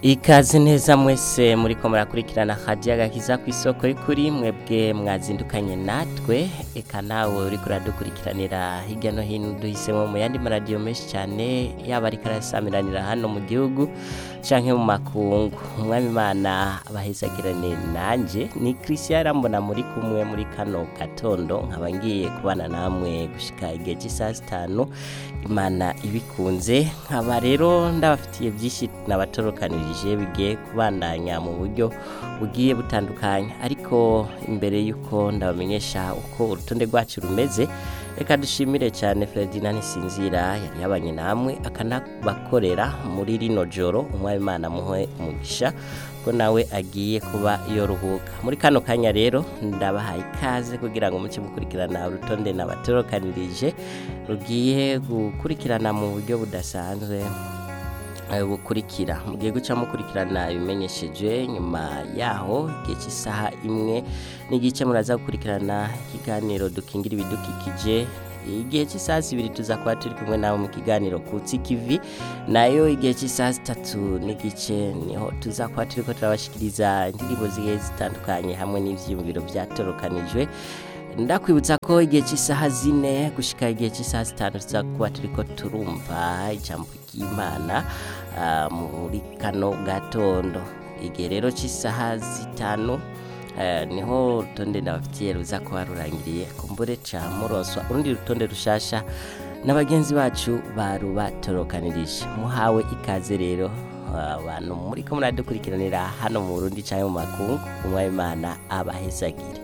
ikaze neza mwese muriko murakurikirana hadiya gakiza ku isoko y'ukuri mwebwe mwazindukanye natwe eka nawe uriko uradukurikiranira hirya no hino duhisemo mu yandi maradiyo menshi cyane yaba ariko arasamiranira hano mu gihugu canke mu makungu umwami imana abahezagirane nanje ni christian arambona muri kumwe muri kano gatondo nkaba ngiye kubana namwe gushika igihe cy'isaha zitanu imana ibikunze nkaba rero ndabafitiye byinshi nabatorokanirije bigiye kubandanya mu buryo bugiye butandukanye ariko imbere y'uko ndabamenyesha uko urutonde rwacu rumeze reka dushimire cyane Ferdinand Sinzira yari yabanye namwe akanabakorera muri rino joro umwami imana muhe umugisha ko nawe agiye kuba yoruhuka muri kano kanya rero ndabahaye ikaze kugira ngo muce mukurikirana urutonde nabatorokanirije rugiye gukurikirana mu buryo budasanzwe eh, bukurikira mugiye guca mukurikirana ibimenyesheje nyuma yaho igihe cy'isaha imwe n'igice muraza gukurikirana ikiganiro dukingira ibidukikije igihe cy'isaha zibiri tuza kuba turi kumwe nawe mu kiganiro kutsi kivi nayo igihe cy'isaha zitatu n'igice niho tuza kuba turiko turabashikiriza indirimbo zigiye zitandukanye hamwe n'ivyiyumviro vyatorokanijwe ndakwibutsa ko igihe cy'isaha zine gushika igihe cy'isaha zitanu tuza kuba turiko turumva ijambo ry'imana ah, muri kano gatondo igihe rero cy'isaha zitanu eh, niho urutonde ndabafitiye ruza kuba rurangiriye kumbure ca muronswa urundi rutonde rushasha na bagenzi bacu barubatorokanirije muhawe ikaze rero abantu muriko muradukurikiranira hano mu Burundi canke mu makungu umwami imana abahezagire